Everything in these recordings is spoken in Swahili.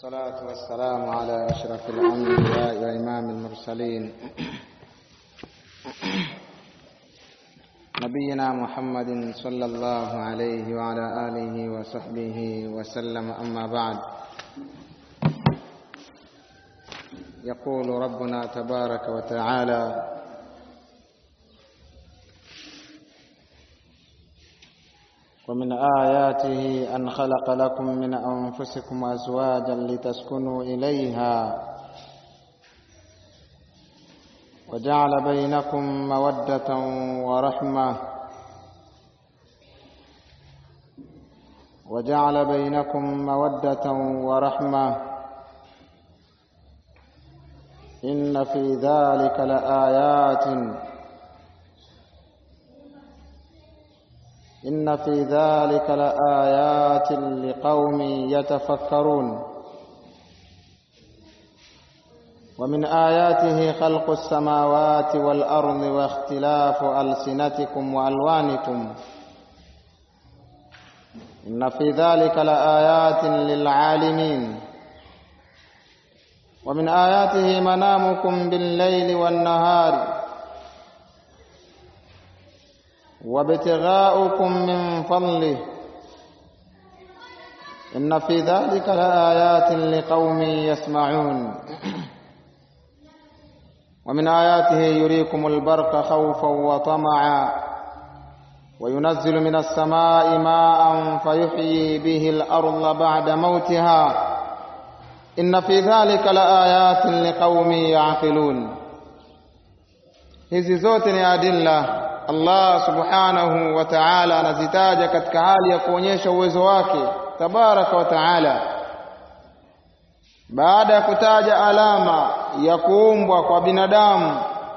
والصلاة والسلام على أشرف الأنبياء وإمام المرسلين نبينا محمد صلى الله عليه وعلى آله وصحبه وسلم أما بعد يقول ربنا تبارك وتعالى ومن آياته أن خلق لكم من أنفسكم أزواجا لتسكنوا إليها وجعل بينكم مودة ورحمة وجعل بينكم مودة ورحمة إن في ذلك لآيات إن في ذلك لآيات لقوم يتفكرون ومن آياته خلق السماوات والأرض واختلاف ألسنتكم وألوانكم إن في ذلك لآيات للعالمين ومن آياته منامكم بالليل والنهار وابتغاؤكم من فضله إن في ذلك لآيات لقوم يسمعون ومن آياته يريكم البرق خوفا وطمعا وينزل من السماء ماء فيحيي به الأرض بعد موتها إن في ذلك لآيات لقوم يعقلون hizi zote ni adilla Allah subhanahu wa ta'ala anazitaja katika hali ya kuonyesha uwezo wake tabaraka wa ta'ala baada ya kutaja alama ya kuumbwa kwa binadamu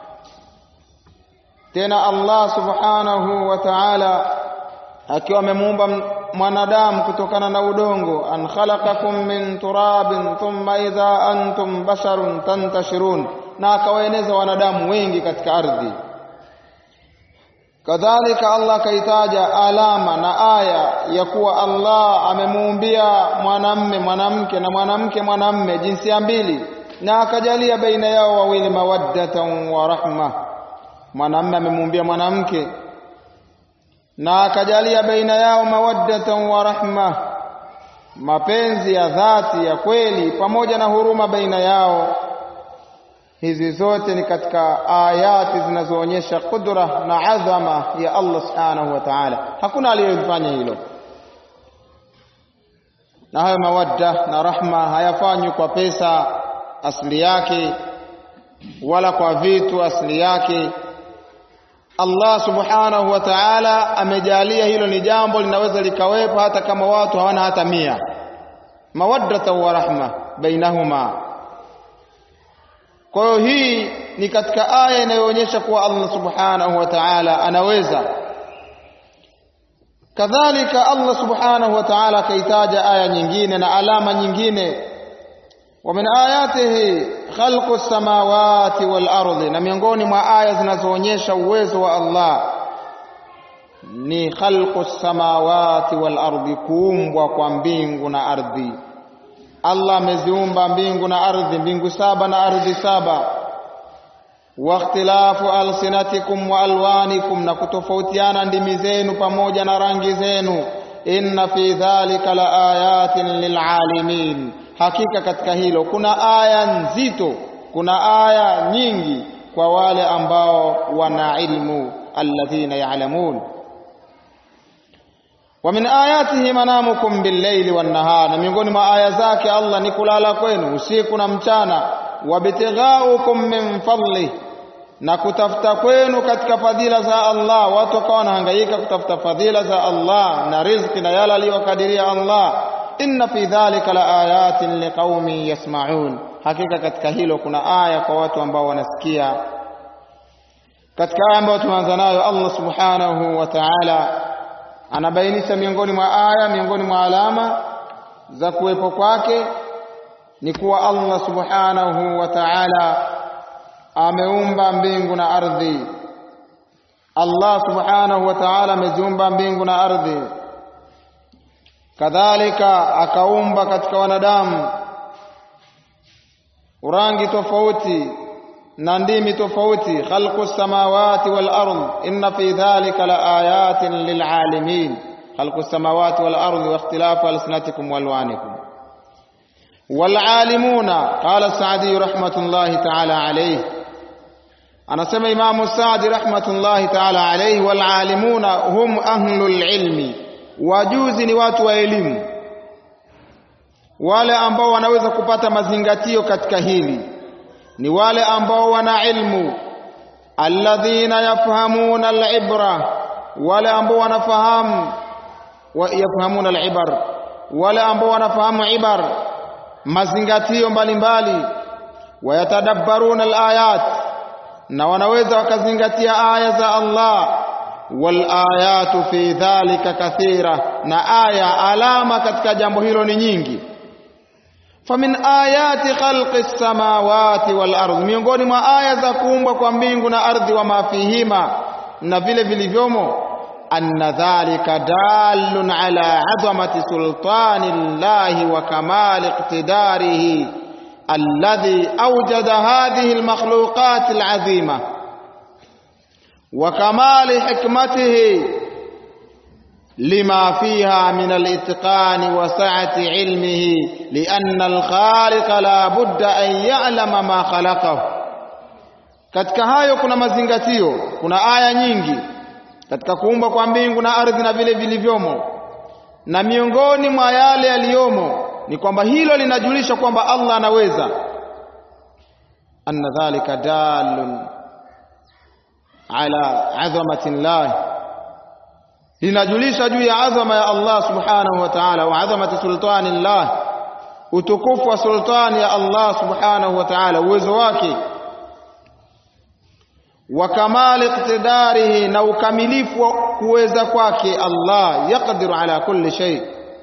tena Allah subhanahu wa ta'ala akiwa amemuumba mwanadamu kutokana na udongo an khalaqakum min turabin thumma idha antum basharun tantashirun na akawaeneza wanadamu wengi katika ardhi kadhalika Allah kaitaja alama na aya ya kuwa Allah amemuumbia mwanamme mwanamke na mwanamke mwanamme jinsia mbili na akajalia baina yao wawili mawaddatan wa rahma mwanamme amemuumbia mwanamke na akajalia baina yao mawaddatan wa rahma mapenzi ya dhati ya kweli pamoja na huruma baina yao hizi zote ni katika ayati zinazoonyesha kudra na adhama ya Allah subhanahu wa ta'ala hakuna aliyefanya hilo na hayo mawadda na rahma hayafanywi kwa pesa asili yake wala kwa vitu asili yake Allah subhanahu wa ta'ala amejalia hilo ni jambo linaweza likawepo hata kama watu hawana hata mia mawaddata wa rahma bainahuma kwa hiyo hii ni katika aya inayoonyesha kuwa Allah subhanahu wa ta'ala anaweza kadhalika Allah subhanahu wa ta'ala akaitaja aya nyingine na alama nyingine wa min ayatihi khalqu samawati wal ardi na miongoni mwa aya zinazoonyesha uwezo wa Allah ni khalqu samawati wal ardi kuumbwa kwa mbingu na ardhi Allah ameziumba mbingu na ardhi mbingu saba na ardhi saba wa ikhtilafu alsinatikum wa alwanikum na kutofautiana ndimi zenu pamoja na rangi zenu inna fi dhalika la ayatin lilalimin hakika katika hilo kuna aya nzito kuna aya nyingi kwa wale ambao wana ilmu alladhina ya'lamun wa min ayatihi manamukum bil-layli wan-nahar na miongoni mwa aya zake Allah ni kulala kwenu usiku na mchana wabtighaukum min fadli na kutafuta kwenu katika fadhila za Allah watu wakawa wanahangaika kutafuta fadhila za Allah na riziki na yale aliyokadiria Allah inna fi dhalika la ayatin liqaumin yasma'un hakika katika hilo kuna aya kwa watu ambao wanasikia katika aya ambayo tumeanza nayo Allah subhanahu wa ta'ala anabainisha miongoni mwa aya miongoni mwa alama za kuwepo kwake ni kuwa Allah subhanahu wa ta'ala ameumba mbingu na ardhi Allah subhanahu wa ta'ala ameziumba mbingu na ardhi kadhalika akaumba katika wanadamu rangi tofauti na ndimi tofauti khalqu samawati wal ard inna fi dhalika la ayatin lil alamin khalqu samawati wal ard wa ikhtilafu alsinatikum wa alwanikum wal alimuna qala sa'di rahmatullahi ta'ala alayhi anasema imamu Saadi rahmatullahi ta'ala alayhi wal alimuna hum ahlul ilmi wajuzi ni watu wa elimu wale ambao wanaweza kupata mazingatio katika hili ni wale ambao wana ilmu alladhina yafhamuna alibra wale ambao wanafahamu wa yafhamuna alibar wale ambao wanafahamu ibar mazingatio mbalimbali wayatadabbaruna alayat na wanaweza wakazingatia aya za Allah wal ayatu fi dhalika kathira na aya alama katika jambo hilo ni nyingi famin ayati khalqi samawati wal ardh miongoni mwa aya za kuumbwa kwa mbingu na ardhi wa mafihima na vile vilivyomo anna dhalika dalun ala azamati sultani llahi wa kamali iqtidarihi الذي أوجد هذه المخلوقات العظيمة وكمال حكمته لما فيها من الاتقان وسعة علمه لأن الخالق لا بد أن يعلم ما خلقه katika hayo kuna mazingatio kuna aya nyingi katika kuumba kwa mbingu na ardhi na vile vilivyomo na miongoni mwa yale yaliyomo ni kwamba hilo linajulisha kwamba Allah anaweza anna dhalika dalun ala azamati llah linajulisha juu ya adhama ya Allah subhanahu wa ta'ala wa azamati sultani llah utukufu wa sultani ya Allah subhanahu wa ta'ala uwezo wake wa kamali iqtidarihi na ukamilifu wa kuweza kwake Allah yaqdiru ala kulli shay'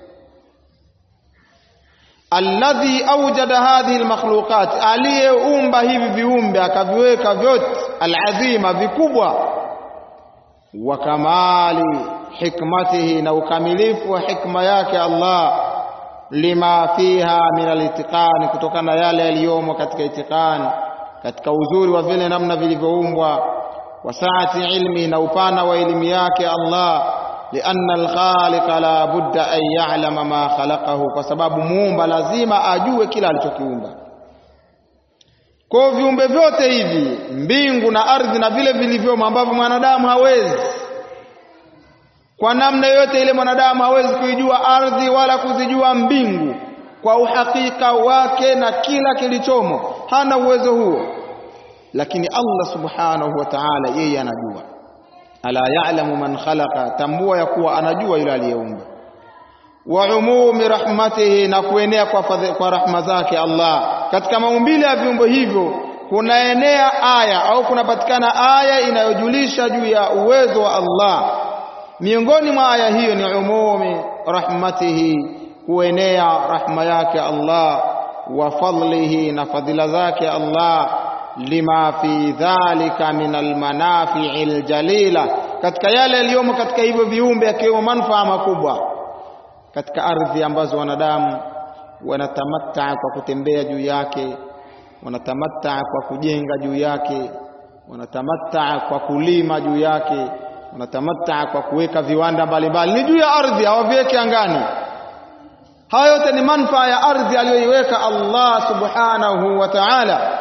alladhi awjada hadhihi almakhluqat aliyeumba hivi viumbe akaviweka vyote alazima vikubwa wa kamali hikmatihi na ukamilifu wa hikma yake Allah lima fiha min alitiqani kutokana na yale yaliyomo katika itiqani katika uzuri wa vile namna vilivyoumbwa wa saati ilmi na upana wa elimu yake Allah لأن الخالق لا بد أن يعلم ما خلقه kwa sababu muumba lazima ajue kila alichokiumba kwa viumbe vyote hivi mbingu na ardhi na vile vilivyomo ambavyo mwanadamu hawezi kwa namna yoyote ile mwanadamu hawezi kuijua ardhi wala kuzijua mbingu kwa uhakika wake na kila kilichomo hana uwezo huo lakini Allah subhanahu wa ta'ala yeye anajua ala ya'lamu man khalaqa tambua ya kuwa anajua yule aliyeumba wa umumi rahmatihi na kuenea kwa, kwa rahma zake Allah katika maumbile ya viumbe hivyo kunaenea aya au kunapatikana aya inayojulisha juu ya uwezo wa Allah miongoni mwa aya hiyo ni umumi rahmatihi kuenea rahma yake Allah wa fadlihi na fadhila zake Allah lima fi dhalika min almanafi'i aljalila katika yale yaliyomo katika hivyo viumbe yakiwemo manufaa makubwa katika ardhi ambazo wanadamu wanatamatta kwa kutembea juu yake wanatamatta kwa kujenga juu yake wanatamatta kwa kulima juu yake wanatamatta kwa kuweka viwanda mbalimbali ni juu ya ardhi hawaviweke angani haya yote ni manufaa ya ardhi aliyoiweka Allah subhanahu wa ta'ala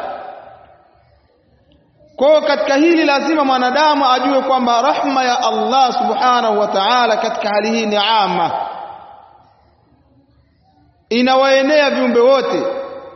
kwa katika hili lazima mwanadamu ajue kwamba rahma ya Allah subhanahu wa ta'ala katika hali hii ni ama inawaenea viumbe wote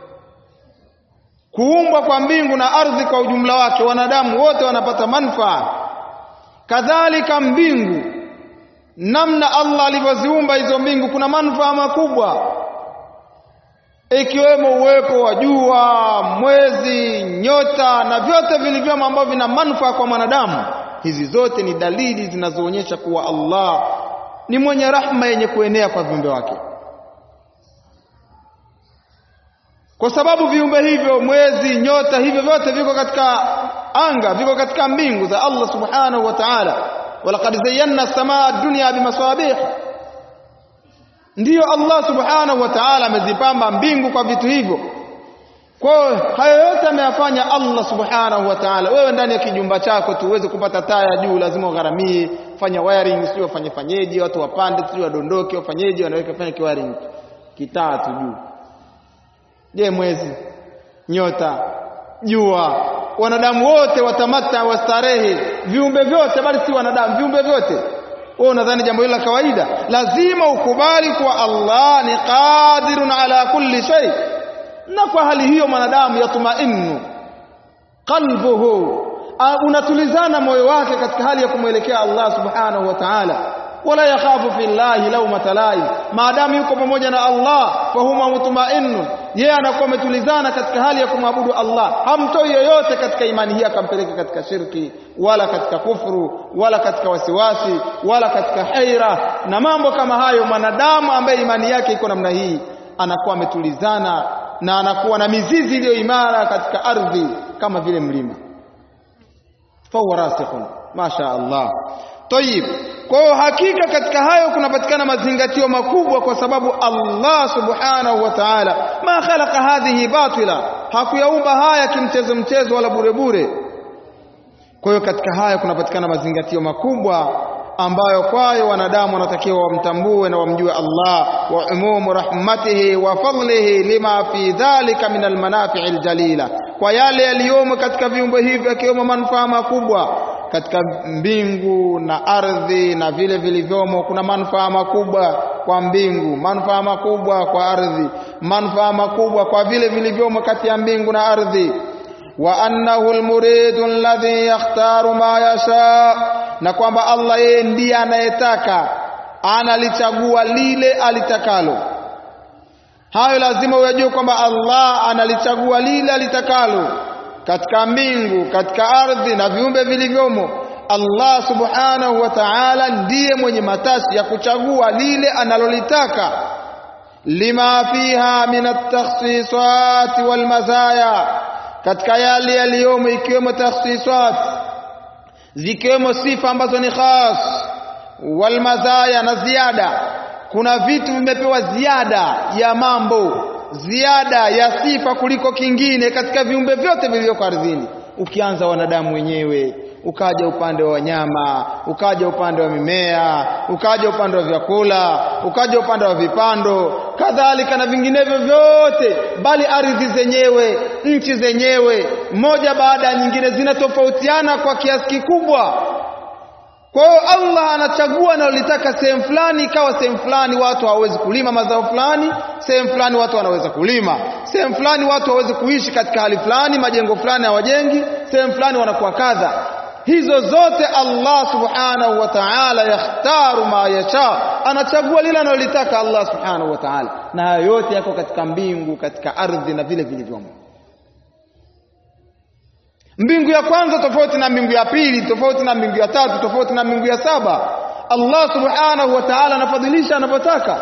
kuumbwa kwa mbingu na ardhi kwa ujumla wake wanadamu wote wanapata manufaa kadhalika mbingu namna Allah alivyoziumba hizo mbingu kuna manufaa makubwa ikiwemo uwepo wa jua, mwezi, nyota na vyote vilivyomo ambavyo vina manufaa kwa mwanadamu. Hizi zote ni dalili zinazoonyesha kuwa Allah ni mwenye rahma yenye kuenea kwa viumbe wake, kwa sababu viumbe hivyo, mwezi, nyota, hivyo vyote viko katika anga, viko katika mbingu za Allah subhanahu wa ta'ala. walaqad zayyana samaa dunya bimasabih ndiyo Allah subhanahu wa ta'ala amezipamba mbingu kwa vitu hivyo kwa hayo yote ameyafanya Allah subhanahu wa ta'ala wewe ndani ya kijumba chako tu uweze kupata taa ya juu lazima ugharamie fanya wiring sio wafanye fanyeje watu wapande sio wadondoke wafanyeje wanaweka fanya kiwiring kitaa tu juu je mwezi nyota jua wanadamu wote watamata wastarehe viumbe vyote bali si wanadamu viumbe vyote wewe unadhani jambo hilo la kawaida lazima ukubali kuwa Allah ni qadirun ala kulli shay na kwa hali hiyo mwanadamu yatumainu qalbuhu unatulizana moyo wake katika hali ya kumwelekea Allah subhanahu wa ta'ala wala yakhafu fillahi lawmata laim maadamu yuko pamoja na Allah fahuma mutmainnu yeye anakuwa ametulizana katika hali ya kumwabudu Allah hamtoi yoyote katika imani hii akampeleka katika shirki wala katika kufuru wala katika wasiwasi wala katika haira na mambo kama hayo mwanadamu ambaye imani yake iko namna hii anakuwa ametulizana na anakuwa na mizizi iliyo imara katika ardhi kama vile mlima fahuwa rasikhun masha Allah Tayib. Kwa hiyo hakika katika hayo kunapatikana mazingatio makubwa kwa sababu Allah Subhanahu wa Ta'ala ma khalaqa hadhihi batila, hakuyaumba haya kimchezo mchezo wala bure bure. Kwa hiyo katika haya kunapatikana mazingatio makubwa ambayo kwayo wanadamu wanatakiwa wamtambue na wamjue Allah wa umumu rahmatihi wa fadlihi lima fi dhalika min almanafi'i aljalila, kwa yale yaliyomo katika viumbe hivi yakiwemo manufaa makubwa katika mbingu na ardhi na vile vilivyomo kuna manufaa makubwa kwa mbingu manufaa makubwa kwa ardhi manufaa makubwa kwa vile vilivyomo kati ya mbingu na ardhi wa annahu almuridu alladhi yakhtaru ma yasha na kwamba Allah yeye ndiye anayetaka analichagua lile alitakalo hayo lazima uyajue kwamba Allah analichagua lile alitakalo katika mbingu katika ardhi na viumbe vilivyomo Allah subhanahu wa ta'ala ndiye mwenye matashi ya kuchagua lile analolitaka lima fiha min at-takhsisat wal mazaya katika yale yaliyomo ikiwemo takhsisat zikiwemo sifa ambazo ni khas wal mazaya na ziada kuna vitu vimepewa ziada ya mambo ziada ya sifa kuliko kingine katika viumbe vyote vilivyoko ardhini ukianza wanadamu wenyewe ukaja upande wa wanyama ukaja upande wa mimea ukaja upande wa vyakula ukaja upande wa vipando kadhalika na vinginevyo vyote bali ardhi zenyewe nchi zenyewe moja baada ya nyingine zinatofautiana kwa kiasi kikubwa kwa hiyo Allah anachagua analolitaka sehemu fulani ikawa sehemu fulani watu hawawezi kulima mazao fulani sehemu fulani watu wanaweza kulima sehemu fulani watu hawawezi kuishi katika hali fulani majengo fulani hawajengi sehemu fulani wanakuwa kadha hizo zote Allah subhanahu wa ta'ala yakhtaru ma yasha anachagua lile analolitaka Allah subhanahu wa ta'ala na hayo yote yako katika mbingu katika ardhi na vile vilivyomo mbingu ya kwanza tofauti na mbingu ya pili tofauti na mbingu ya tatu tofauti na mbingu ya saba Allah subhanahu wa ta'ala anafadhilisha anapotaka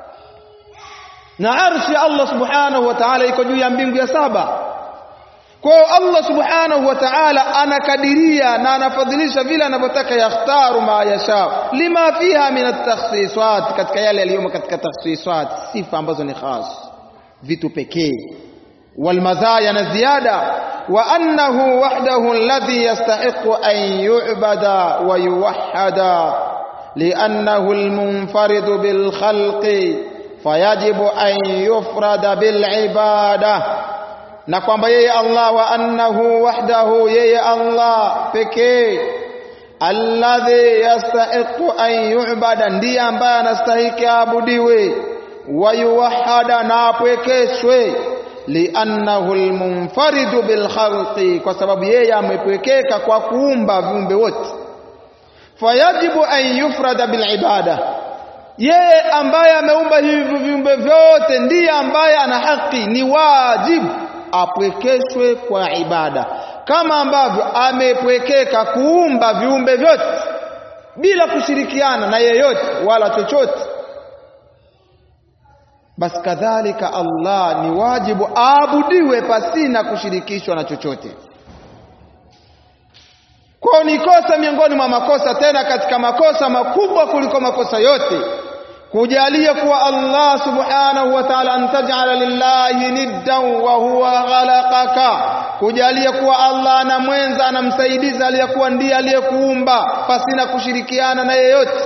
na arshi ya Allah subhanahu wa ta'ala iko juu ya mbingu ya saba kwa hiyo Allah subhanahu wa ta'ala anakadiria na anafadhilisha vile anavyotaka yakhtaru ma yasha lima fiha min at-takhsisat katika yale yaliyomo katika takhsisat sifa ambazo ni khas vitu pekee والمزايا نزيادة وأنه وحده الذي يستحق أن يعبد ويوحد لأنه المنفرد بالخلق فيجب أن يفرد بالعبادة na kwamba yeye Allah wa annahu wahdahu yeye Allah pekee alladhi yastahiqu an yu'bada ndiye ambaye anastahiki aabudiwe wa yuwahada na apwekeshwe liannahu almunfaridu bilkhalqi kwa sababu yeye amepwekeka kwa kuumba viumbe wote fayajibu an yufrada bilibada yeye ambaye ameumba hivi viumbe vyote ndiye ambaye ana haki ni wajibu apwekeshwe kwa ibada kama ambavyo amepwekeka kuumba viumbe vyote bila kushirikiana na yeyote wala chochote basi kadhalika Allah ni wajibu aabudiwe pasina kushirikishwa na chochote kwa ni kosa miongoni mwa makosa tena katika makosa makubwa kuliko makosa yote kujalia kuwa Allah subhanahu wa ta'ala antaj'ala lillahi niddan wa huwa khalaqaka kujalia kuwa Allah ana mwenza anamsaidiza aliyekuwa ndiye aliyekuumba pasina kushirikiana na yeyote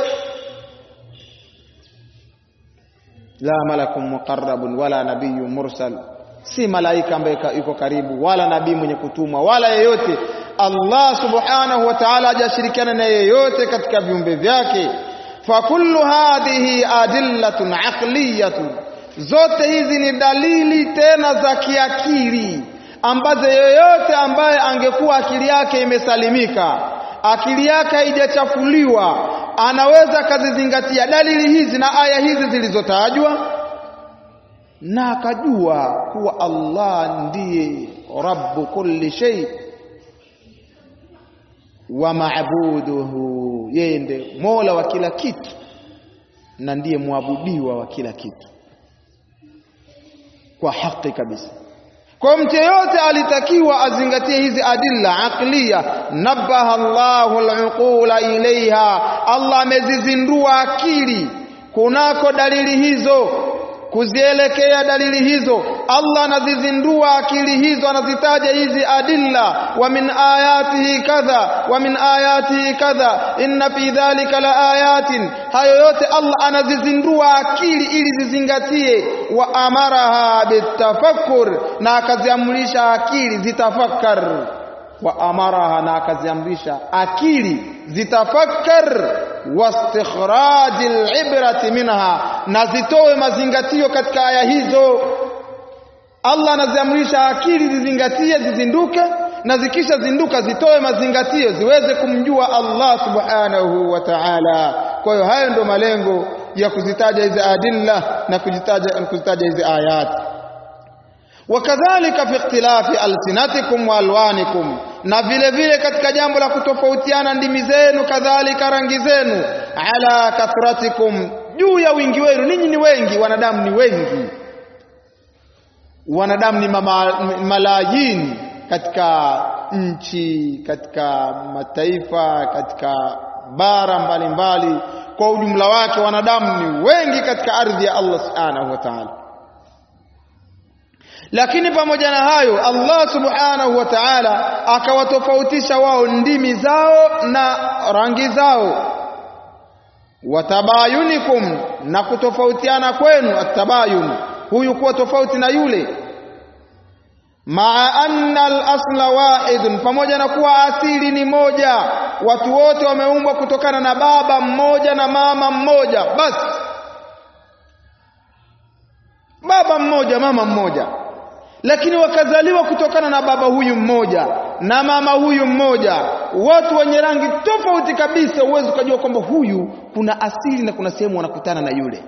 la malakun muqarrabun wala nabiyyun mursal si malaika ambaye yuko karibu wala nabii mwenye kutumwa wala yeyote Allah subhanahu wa ta'ala hajashirikiana na yeyote katika viumbe vyake fakullu hadhihi adillatun aqliyatun zote hizi ni dalili tena za kiakili ambazo yeyote ambaye angekuwa akili yake imesalimika akili yake haijachafuliwa anaweza akazizingatia dalili hizi na aya hizi zilizotajwa na akajua kuwa Allah ndiye rabbu kulli shay wa maabuduhu yeye ndiye mola wa kila kitu na ndiye mwabudiwa wa kila kitu kwa haki kabisa kwa mtu yeyote alitakiwa azingatie hizi adilla aqliya nabaha Allahu al-uqula ilaiha Allah amezizindua akili kunako dalili hizo kuzielekea dalili hizo Allah anazizindua akili hizo anazitaja hizi adilla wa min ayatihi kadha wa min ayatihi kadha inna fi dhalika la ayatin hayo yote Allah anazizindua akili ili zizingatie wa amaraha bitafakkur na akaziamrisha akili zitafakkar wa amaraha na akaziamrisha akili zitafakkar wastikhraj alibrati minha na zitoe mazingatio katika aya hizo Allah anaziamrisha akili zizingatie zizinduke na zikisha zinduka zitoe mazingatio ziweze kumjua Allah subhanahu wa ta'ala kwa hiyo hayo ndio malengo ya kuzitaja hizi adilla na kuzitaja kuzitaja hizi ayati wakadhalika fi ikhtilafi alsinatikum wa alwanikum na vile vile katika jambo la kutofautiana ndimi zenu kadhalika rangi zenu ala kathratikum juu ya wingi wenu ninyi ni wengi wanadamu ni wengi wanadamu ni malayini katika nchi katika mataifa katika bara mbalimbali mbali. kwa ujumla wake wanadamu ni wengi katika ardhi ya Allah subhanahu wa ta'ala lakini pamoja na hayo Allah subhanahu wa ta'ala akawatofautisha wao ndimi zao na rangi zao watabayunikum na kutofautiana kwenu atabayun huyu kuwa tofauti na yule maa anna al-asla wahidun pamoja na kuwa asili ni moja watu wote wameumbwa kutokana na baba mmoja na mama mmoja basi baba mmoja mama mmoja lakini wakazaliwa kutokana na baba huyu mmoja na mama huyu mmoja watu wenye rangi tofauti kabisa uwezi ukajua kwamba huyu kuna asili na kuna sehemu wanakutana na yule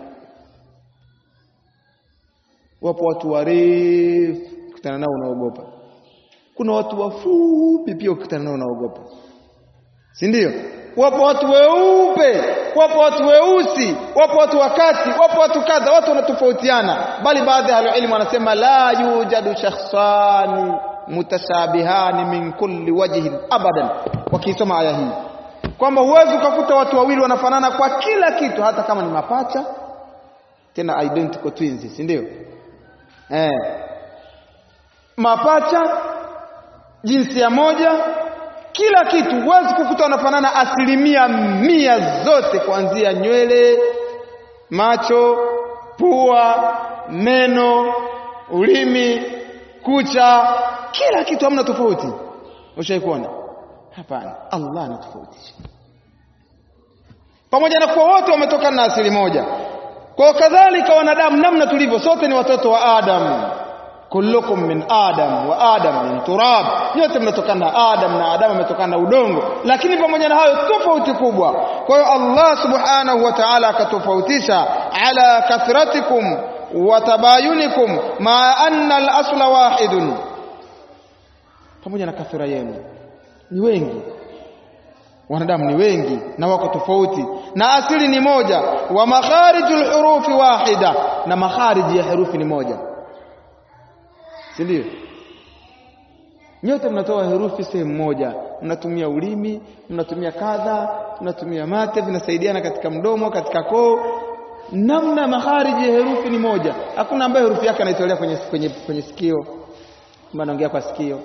wapo watu warefu ukutana nao unaogopa kuna watu wafupi pia ukutana nao unaogopa si ndio wapo watu weupe wapo watu weusi wapo watu wakati wapo watu kadha watu wanatofautiana bali baadhi ya ilmu wanasema la yujadu shakhsani mutashabihani min kulli wajhin abadan wakisoma aya hii kwamba huwezi ukakuta watu wawili wanafanana kwa kila kitu hata kama ni mapacha tena identical twins si ndio eh mapacha jinsia moja kila kitu huwezi kukuta wanafanana asilimia mia zote kuanzia nywele macho pua meno ulimi kucha kila kitu hamna tofauti ushaikuona hapana Allah anatofautisha pamoja na kuwa wote wametokana na asili moja kwa kadhalika wanadamu namna tulivyo sote ni watoto wa Adam kullukum min adam wa adam min turab nyote mnatokana na adam na adam ametokana na udongo lakini pamoja na hayo tofauti kubwa kwa hiyo Allah subhanahu wa ta'ala akatofautisha ala kathratikum wa tabayunikum ma anna al-asla wahidun pamoja na kathira yenu ni wengi wanadamu ni wengi na wako tofauti na asili ni moja wa makharijul hurufi wahida na makhariji ya herufi ni moja si ndio nyote mnatoa herufi sehemu moja mnatumia ulimi mnatumia kadha mnatumia mate vinasaidiana katika mdomo katika koo namna makhariji ya herufi ni moja hakuna ambaye herufi yake anaitolea kwenye, kwenye, kwenye sikio kama anaongea kwa sikio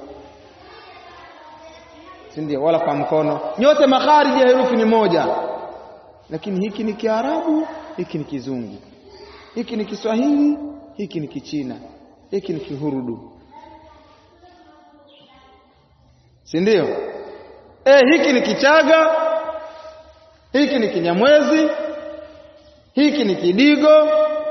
si ndio wala kwa mkono nyote makhariji ya herufi ni moja lakini hiki ni kiarabu hiki ni kizungu hiki ni kiswahili hiki ni kichina hiki ni kihurudu si ndio eh hiki ni kichaga hiki ni kinyamwezi hiki ni kidigo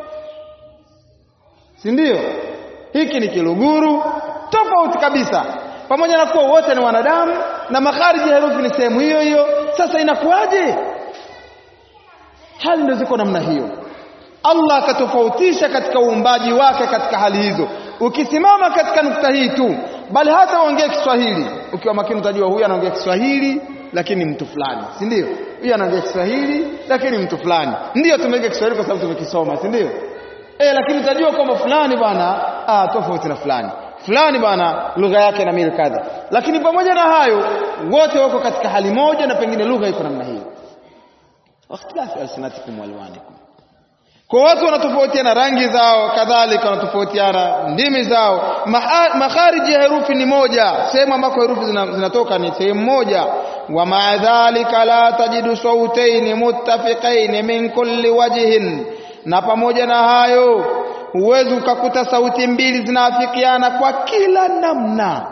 si ndio hiki ni kiluguru tofauti kabisa pamoja na kuwa wote ni wanadamu na makhariji ya herufi ni sehemu hiyo hiyo sasa inakuwaje hali ndio ziko namna hiyo Allah akatofautisha katika uumbaji wake katika hali hizo ukisimama katika nukta hii tu bali hata uongee Kiswahili ukiwa makini utajua huyu anaongea Kiswahili lakini mtu fulani si ndio huyu anaongea Kiswahili lakini mtu fulani ndio tumeweka Kiswahili kwa sababu tumekisoma si ndio eh lakini utajua kwamba fulani bwana ah tofauti na fulani fulani bwana lugha yake na mili kadha lakini pamoja na hayo wote wako katika hali moja na pengine lugha iko namna hiyo wakhtilafi alsinatikum walwanikum kwa watu wanatofautiana rangi zao kadhalika wanatofautiana ndimi zao makhariji ya herufi ni moja sehemu ambako herufi zinatoka ni sehemu moja wa maadhalika la tajidu sautaini muttafiqaini min kulli wajhin na pamoja na hayo huwezi ukakuta sauti mbili zinaafikiana kwa kila namna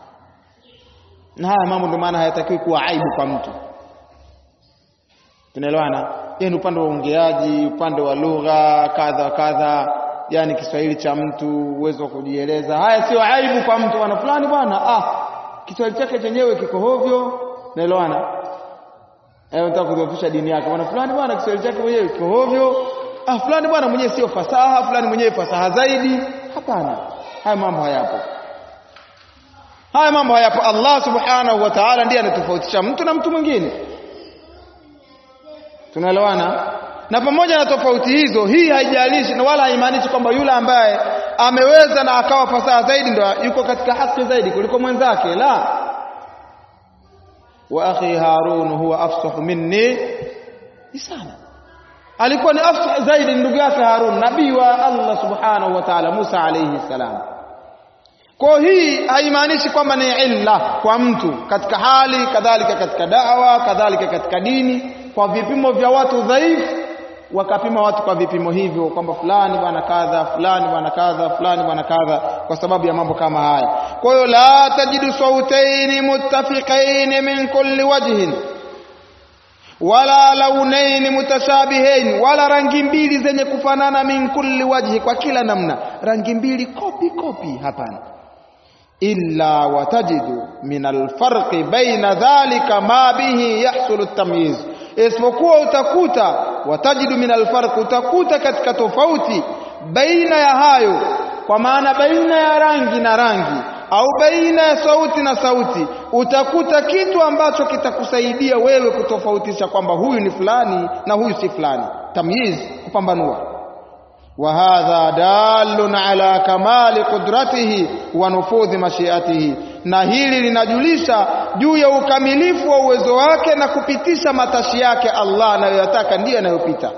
na haya mambo ndio maana hayatakiwi kuwa aibu kwa mtu tunaelewana yeye ni upande wa uongeaji upande wa lugha kadha kadha yani Kiswahili cha mtu uwezo wa kujieleza haya sio aibu kwa mtu bwana fulani bwana ah Kiswahili chake chenyewe kiko hovyo naelewana eh unataka kudhoofisha dini yake bwana fulani bwana Kiswahili chake mwenyewe kiko hovyo ah fulani bwana mwenyewe sio fasaha fulani mwenyewe fasaha zaidi hapana haya mambo hayapo haya mambo hayapo Allah subhanahu wa ta'ala ndiye anatofautisha mtu na mtu mwingine tunaelewana na pamoja na tofauti hizo hii haijalishi na wala haimaanishi kwamba yule ambaye ameweza na akawa fasaha zaidi ndo yuko katika haki zaidi kuliko mwenzake la wa akhi harun huwa afsahu minni lisana alikuwa ni afsah zaidi ndugu yake harun nabii wa Allah subhanahu wa ta'ala Musa alayhi salam kwa hii haimaanishi kwamba ni illa kwa mtu katika hali kadhalika katika dawa kadhalika katika dini kwa vipimo vya watu dhaifu wakapima watu kwa vipimo hivyo kwamba fulani bwana kadha fulani bwana kadha fulani bwana kadha kwa sababu ya mambo kama haya kwa hiyo la tajidu sautaini muttafiqain min kulli wajhin wala launaini mutashabihain wala rangi mbili zenye kufanana min kulli wajhi kwa kila namna rangi mbili kopi kopi hapana illa watajidu min alfarqi baina dhalika ma bihi yahsulu at-tamyiz isipokuwa utakuta watajidu min alfarq utakuta katika tofauti baina ya hayo kwa maana baina ya rangi na rangi au baina ya sauti na sauti utakuta kitu ambacho kitakusaidia wewe kutofautisha kwamba huyu ni fulani na huyu si fulani tamyiz kupambanua wa hadha dalun ala kamali qudratihi wa nufudhi mashiatihi na hili linajulisha juu ya ukamilifu wa uwezo wake na kupitisha matashi yake Allah anayoyataka ndiyo yanayopita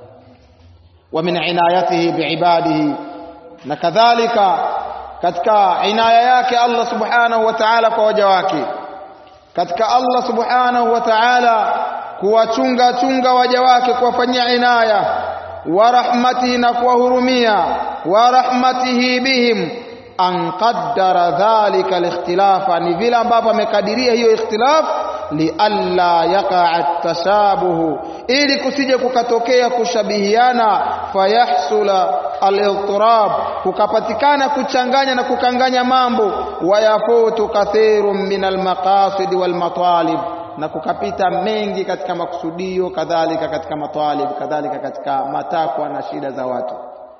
wa min inayatihi biibadihi na kadhalika katika inaya yake Allah subhanahu wa ta'ala kwa waja wake katika Allah subhanahu wa ta'ala kuwachunga chunga waja wake kuwafanyia inaya wa rahmatihi na kuwahurumia wa rahmatihi bihim an qaddara dhalika alikhtilafa ni vile ambavyo amekadiria hiyo ikhtilaf lialla yaqa tashabuhu ili kusije kukatokea kushabihiana fayahsula al-idtirab kukapatikana kuchanganya na kukanganya mambo wayafutu kathirun min al-maqasid wal matalib na kukapita mengi katika makusudio kadhalika katika matalib kadhalika katika matakwa na shida za watu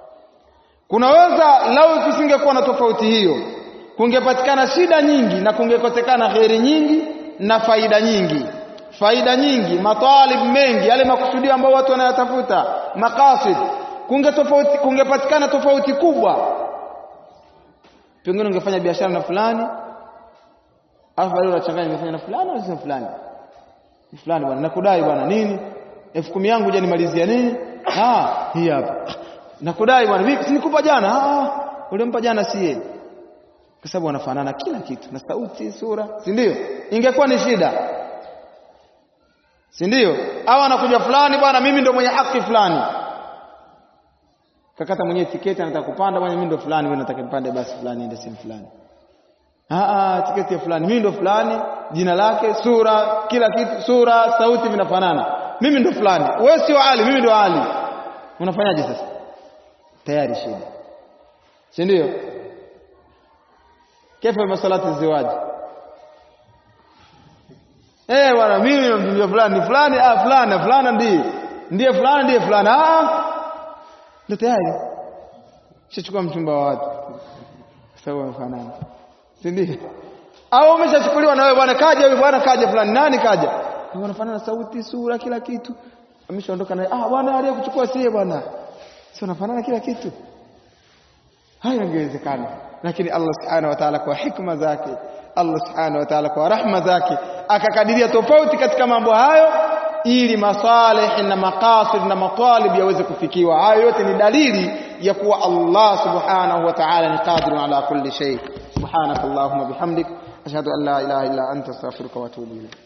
kunaweza lau kusingekuwa na tofauti hiyo kungepatikana shida nyingi na kungekosekana kheri nyingi na faida nyingi faida nyingi matalib mengi yale makusudio ambayo watu wanayatafuta maqasid kunge tofauti kungepatikana tofauti kubwa pengine ungefanya biashara na fulani alafu baadaye unachanganya ungefanya na fulani au na fulani fulani bwana nakudai bwana nini elfu kumi yangu je nimalizia nini ah hii hapa nakudai bwana vipi sinikupa jana ah ulimpa jana si yeye kwa sababu wanafanana kila kitu na sauti sura si ndio ingekuwa ni shida si ndio au anakuja fulani bwana mimi ndo mwenye haki fulani kakata mwenye tiketi anataka kupanda bwana mimi ndo fulani wewe nataka nipande basi fulani ende sehemu fulani ah ah tiketi ya fulani mimi ndo fulani jina lake sura kila kitu sura sauti vinafanana mimi ndo fulani wewe sio ali mimi ndo ali unafanyaje sasa tayari shida si ndio kaifa masalati ziwaji eh bwana mimi namjua fulani fulani ah fulani fulani ndiye ndiye fulani ndiye fulani ah ndio tayari shachukua mchumba wa watu sababu wamefanana si ndio au umeshachukuliwa na wewe bwana kaja huyu bwana kaja fulani nani kaja wanafanana sauti sura kila kitu ameshaondoka naye ah bwana aliyekuchukua sie bwana sio wanafanana kila kitu hayo ingewezekana lakini Allah subhanahu wa ta'ala kwa hikma zake Allah subhanahu wa ta'ala kwa rahma zake akakadiria tofauti katika mambo hayo ili masalih na maqasid na matalib yaweze kufikiwa hayo yote ni dalili ya kuwa Allah subhanahu wa ta'ala ni qadirun ala kulli shay subhanakallahumma bihamdik ashhadu an la ilaha illa anta astaghfiruka wa atubu ilayk